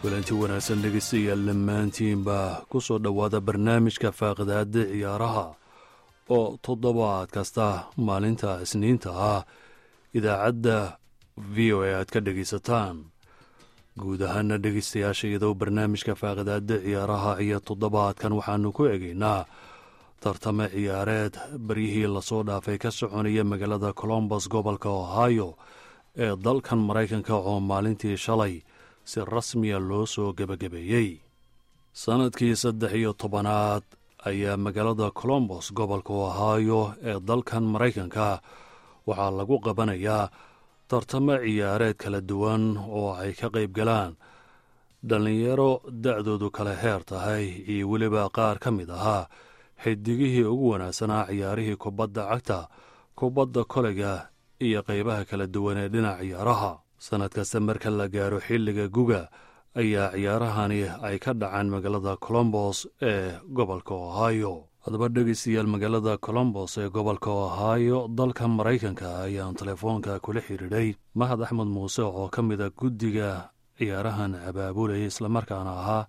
kulanti wanaagsan dhegeystayaal dhammaantiinba ku soo dhowaada barnaamijka faaqidaada ciyaaraha oo toddobaad kasta maalinta isniinta ah idaacadda v o a aad ka dhegaysataan guud ahaana dhegeystayaasha iyadoo barnaamijka faaqidaada ciyaaraha iyo toddobaadkan waxaanu ku egaynaa tartame ciyaareed baryihii lasoo dhaafay ka soconaya magaalada colombos gobolka ohio ee dalkan maraykanka oo maalintii shalay si rasmiya loo soo gebagabeeyey sannadkii saddex iyo tobanaad ayaa magaalada colombos gobolka ohio ee dalkan maraykanka waxaa lagu qabanayaa tartamo ciyaareed kala duwan oo ay ka qayb galaan dhallinyaro da'doodu kala heer tahay iyo weliba qaar ka mid ahaa xidigihii ugu wanaagsanaa ciyaarihii kubadda cagta kubadda koleyga iyo qaybaha kala duwan ee dhinac ciyaaraha sannad kasta marka la gaaro xilliga guga ayaa ciyaarahani ay ka dhacaan magaalada colombos ee gobolka ohio haddaba dhegeystayaal magaalada colombos ee gobolka ohio dalka maraykanka ayaan telefoonka kula xidhiidhay mahad axmed muuse oo ka mida guddiga ciyaarahan abaabulaya islamarkaana ahaa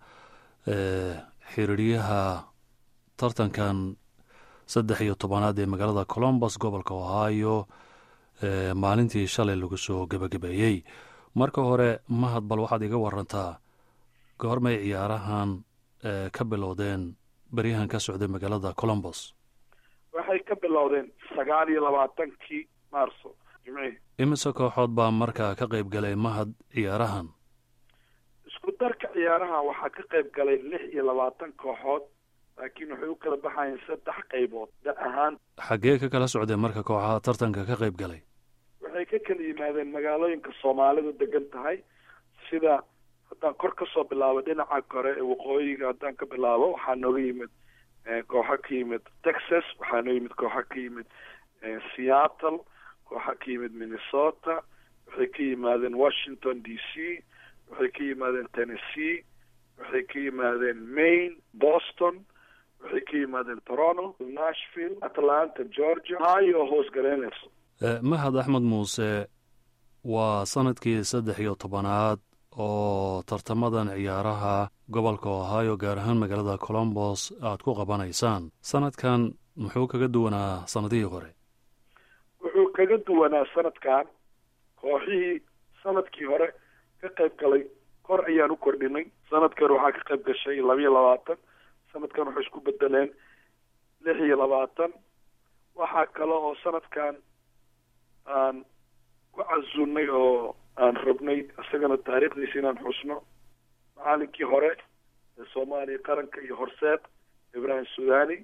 xiriiryaha tartankan saddex iyo tobanaad ee magaalada colombos gobolka ohio maalintii shalay lagu soo gebagabeeyey marka hore mahad bal waxaad iga warantaa goormay ciyaarahan ka bilowdeen beryahan ka socday magaalada colombos waxay ka bilowdeen sagaal iyo labaatankii maarso jimcihii imise kooxood baa markaa ka qayb galay mahad ciyaarahan isku darka ciyaaraha waxaa ka qayb galay lix iyo labaatan kooxood laakiin waxay u kala baxayeen saddex qaybood da ahaan xaggee ka kala socdeen marka kooxaha tartanka ka qayb galay waxay ka kala yimaadeen magaalooyinka soomaalidu degan tahay sida haddaan kor kasoo bilaabo dhinaca kore ee waqooyiga haddaan ka bilaabo waxaa nooga yimid kooxo ka yimid texas waxaa noo yimid kooxo ka yimid seattle kooxo ka yimid minnesota waxay ka yimaadeen washington d c waxay ka yimaadeen tennessee waxay ka yimaadeen maine boston waxay ka yimaadeen toronto nashville atlanta georgia ohio hoos garaynayso mahad axmed muuse waa sanadkii saddex iyo tobanaad oo tartamadan ciyaaraha gobolka ohio gaar ahaan magaalada colombos aad ku qabanaysaan sanadkan muxuu kaga duwanaa sanadihii hore wuxuu kaga duwanaa sanadkan kooxihii sanadkii hore ka qayb galay kor ayaan u kordhinay sanadkan waxaa ka qayb gashay labiyo labaatan sanadkan waxay isku bedeleen lix iyo labaatan waxaa kale oo sanadkan aan ku casunnay oo aan rabnay isagana taariikhdiisa inaan xusno macalinkii hore ee soomaaliya qaranka iyo horseed ibrahim sudani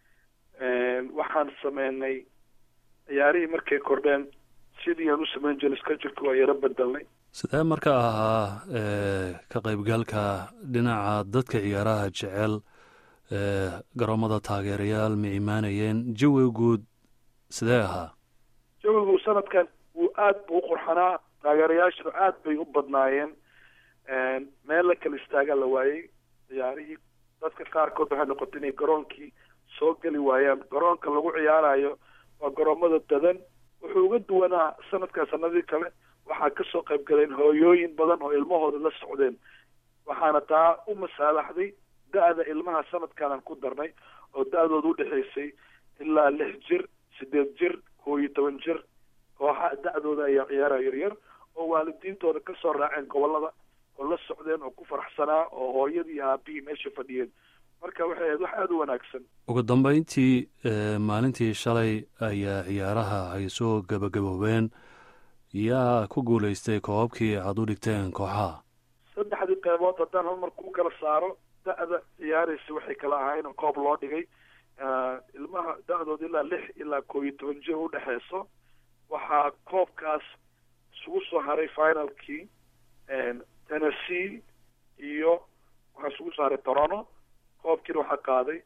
waxaan sameynay ciyaarihii markay kordheen sidii aan u samayn jiray skajirka waa yaro bedelnay sidee marka ahaa ka qaybgalka dhinaca dadka ciyaaraha jecel garoomada taageerayaal ma imaanayeen jawiga guud sidee ahaa jawigu sanadkan wuu aad bu u qurxanaa taageerayaashuna aad bay u badnaayeen meel la kala istaagaa la waayey ciyaarihii dadka qaarkood waxay noqotay inay garoonkii soo geli waayaan garoonka lagu ciyaarayo waa garoomada dadan wuxuu uga duwanaa sanadkaa sanadii kale waxaa kasoo qayb galeen hooyooyin badan oo ilmahooda la socdeen waxaana taa u masaalaxday da-da ilmaha sanadkaanaan ku darnay oo da-dooda udhexaysay ilaa lix jir sideed jir koo iyo toban jir kooxa da-dooda ayaa ciyaara yaryar oo waalidiintooda kasoo raaceen gobolada oo la socdeen oo ku faraxsanaa oo hooyadii iyo aabihii meesha fadhiyeen marka waxay ahayd wax aada u wanaagsan ugu dambeyntii maalintii shalay ayaa ciyaaraha ay soo gabagaboobeen yaa ku guulaystay koobabkii aada u dhigteen kooxaha saddexdii qeybood haddaan hal mar ku kala saaro da-da ciyaaraysa waxay kala ahaayeen koob loo dhigay ilmaha da-dooda ilaa lix ilaa koo iyo toban jir udhexeyso waxaa koobkaas isugu soo haray finalkii tennessee iyo waxaa isugu soo haray toronto koobkiina waxaa qaaday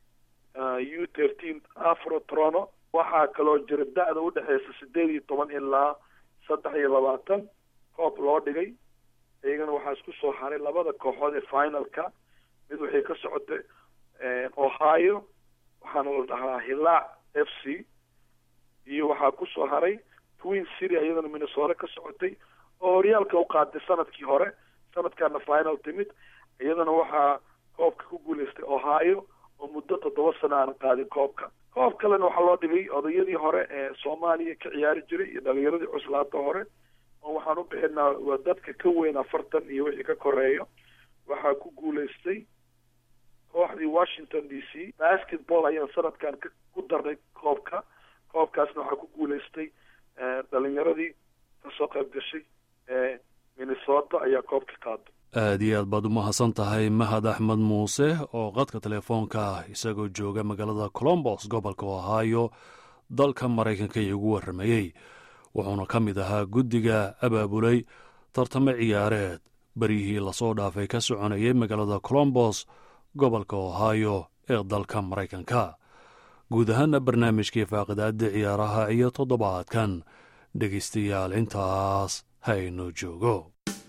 u thirteen afro toronto waxaa kaloo jira da-da udhexeysa sideed iyo toban ilaa saddex iyo labaatan koob loo dhigay iyagana waxaa isku soo haray labada kooxood ee finalka mid waxay ka socotay ohio waxaana la dhahaa hilaac f c iyo waxaa kusoo haray twin city iyadana minnesota ka socotay oo horyaalka u qaaday sanadkii hore sanadkaana final timid iyadana waxaa koobka ku guuleystay ohio oo muddo toddoba sano aan qaadin koobka koob kalena waxaa loo dhigay odayadii hore ee soomaaliya ka ciyaari jiray iyo dhalinyaradii cuslaata hore oo waxaan u bixinaa waa dadka ka weyn afartan iyo wixii ka koreeyo waxaa ku guuleystay kooxdii washington d c basketball ayaan sanadkan ku darnay koobka koobkaasna waxaa ku guuleystay dhalinyaradii kasoo qayb gashay ee minnesota ayaa koobka qaada aada iyo aad baad u mahadsan tahay mahad axmed muuse oo qadka telefoonka isagoo jooga magaalada colombos gobolka ohio dalka maraykanka iigu warramayey wuxuuna ka mid ahaa guddiga abaabulay tartamo ciyaareed beryihii lasoo dhaafay ka soconayay magaalada colombos gobolka ohio ee dalka maraykanka guud ahaana barnaamijkii faaqidaada ciyaaraha iyo toddobaadkan dhegaystayaal intaas haynu joogo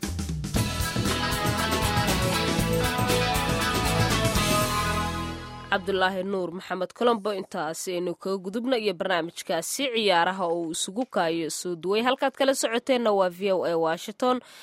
cabdulaahi nuur maxamed colombo intaasi aynu kaga gudubna iyo barnaamijkaasi ciyaaraha oo uu isugu kaayo soo duway halkaad kala socoteenna waa v o a washington